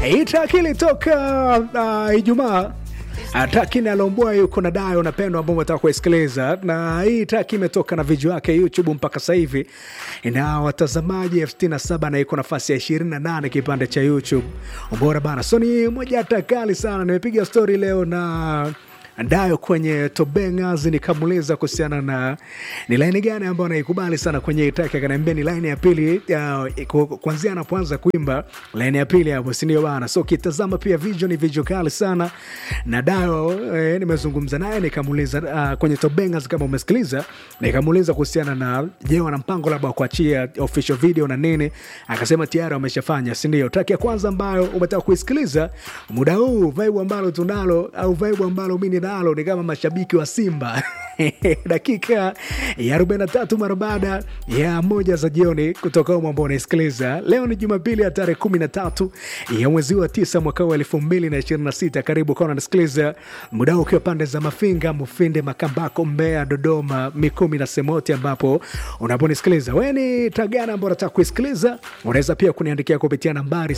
Hii track ilitoka uh, Ijumaa Traki nalombua yuko na Dayo napendwa ambao umetaka kuisikiliza, na hii traki imetoka na video yake YouTube mpaka sasa hivi ina watazamaji elfu sitini na saba na iko nafasi ya 28 kipande cha YouTube. Ubora bana, so ni moja hata kali sana. Nimepiga story leo na Dayo kwenye Tobengas nikamuuliza kuhusiana na ni laini gani ambayo naikubali sana kwenye hii track, akaniambia ni laini ya pili uh, kuanzia anapoanza kuimba laini ya pili hapo, si ndio bana? So ukitazama pia video ni video kali sana na Dayo eh, nimezungumza naye nikamuuliza uh, kwenye Tobengas kama umesikiliza, nikamuuliza kuhusiana na je, wana mpango labda wa kuachia official video na nini, akasema tayari wameshafanya, si ndio? Track ya kwanza ambayo umetaka kuisikiliza muda huu, vibe ambalo tunalo au vibe ambalo mimi nalo ni kama mashabiki wa Simba dakika ya 43 mara baada ya moja za jioni kutoka humo ambao unaisikiliza leo. Ni Jumapili ya tarehe 13 ya mwezi wa tisa mwaka wa 2026. Karibu kwa unasikiliza muda ukiwa pande za Mafinga, Mufinde, Makambako, Mbeya, Dodoma, Mikumi na Semoti, ambapo unaponisikiliza wewe ni tagana ambao unataka kuisikiliza. Unaweza pia kuniandikia kupitia nambari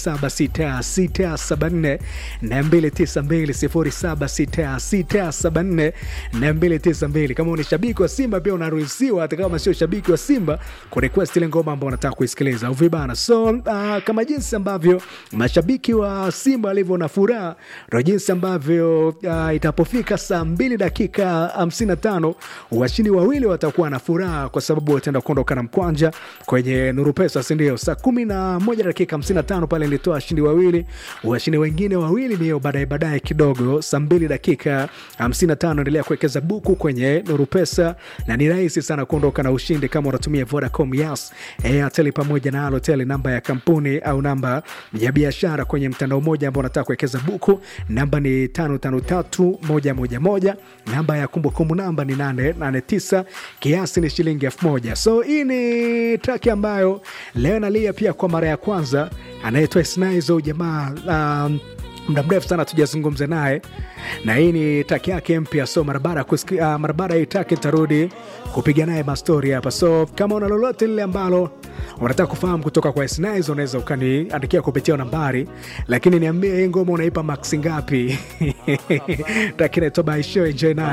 076674 na 292 076674 na 292. Kama ni shabiki wa Simba pia unaruhusiwa, hata kama sio shabiki wa Simba, kurequest ile ngoma ambao unataka kuisikiliza uvibana. So uh, kama jinsi ambavyo mashabiki wa Simba walivyo na furaha, ndo jinsi ambavyo uh, itapofika saa mbili dakika 55 washindi wawili watakuwa na furaha kwa sababu wataenda kuondoka na mkwanja kwenye Nuru Pesa, si ndio? Saa kumi na moja dakika 55 pale nilitoa washindi wawili, washindi wengine wawili ni baadaye baadaye kidogo, saa mbili dakika 55. Endelea kuwekeza buku kwenye Nuru Pesa na ni rahisi sana kuondoka na ushindi kama unatumia Vodacom, Yas, Airtel pamoja na Halotel, namba ya kampuni au namba ya biashara kwenye mtandao mmoja ambao unataka kuwekeza buku, namba ni 553111, namba ya kumbukumbu namba ni 889, kiasi ni shilingi 1000. So hii ni track ambayo leo nalia pia kwa mara ya kwanza, anaitwa Snaizo jamaa um, muda mrefu sana tujazungumza naye na hii ni taki yake mpya. So marabara uh, marabara hii taki tarudi kupiga naye mastori hapa. So kama una lolote lile ambalo unataka kufahamu kutoka kwa Snaizo unaweza ukaniandikia kupitia nambari, lakini niambie hii ngoma unaipa max ngapi? taki naitoba isho enjoy naye